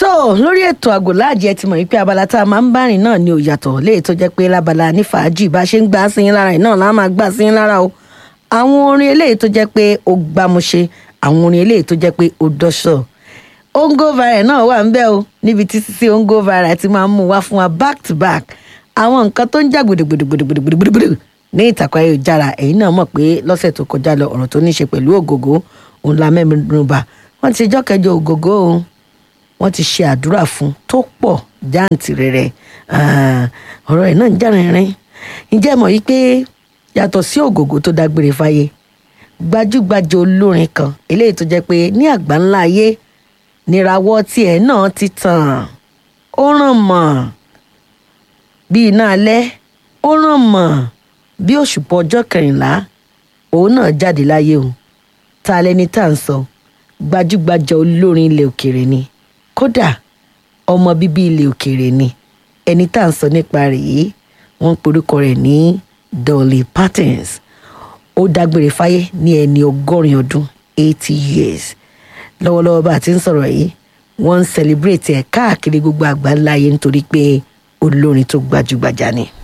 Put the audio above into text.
tó lórí ètò àgòláàjì ẹ ti mọ̀ wípé abala tá a máa ń bá rìn náà ni ò yàtọ̀ léè tó jẹ́ pé lábala ní fàájì bá ṣe ń gbà sí yín lára ẹ̀ náà láà máa gbà sí yín lára o àwọn orin eléyìí tó jẹ́ pé ó gbámúṣe àwọn orin eléyìí tó jẹ́ pé ó dọ́ṣọ̀ ongo viral náà wà ń bẹ̀ o níbi tí sísí ongo viral ti máa ń mú wá fún wa back to back àwọn nǹkan tó ń jà gbòdògbòdògbòdògbòdògbòdò ní ìtàkùn ayélujára ẹ̀yin náà mọ̀ pé lọ́sẹ̀ tó kọjá lọ ọ̀rọ̀ tó ní í ṣe pẹ̀lú ògògó òun la mẹ́rinba wọ́n ti jọ́ kẹjọ ògògó o wọ́n ti ṣe àdúrà fún tó pọ̀ jáǹtìrẹrẹ ọ̀rọ̀ ẹ̀ náà ń jà rìnrìn ǹjẹ́ mọ̀ yí pé yàtọ̀ sí ògògó tó dágbére fáyé gbajúgbajà olórin kan eléyìí tó jẹ́ pé ní àgbáńlá ayé nírawọ́ tiẹ̀ náà ti tàn ó ràn mọ́ bí iná alẹ́ ó ràn mọ́ bí òṣùpọ̀ ọjọ́ kẹrìnlá òun náà jáde láyé o ta lẹni tá à ń sọ gbajúgbajà olórin ilẹ̀ òkèèrè ni kódà ọmọ bíbí ilẹ̀ òkèèrè ni ẹni tá à ń sọ nípa rẹ̀ yìí wọ́n ń porúkọ rẹ̀ ní Dolly Parton ó dágbére fáyé ní ẹni ọgọ́rin ọdún eighty years lọ́wọ́lọ́wọ́ bá a ti ń sọ̀rọ̀ yìí wọ́n ń celebrate ẹ̀ káàkiri gbogbo àgbáńlá ayé nítorí pé olórin tó gbajúgbajà ni.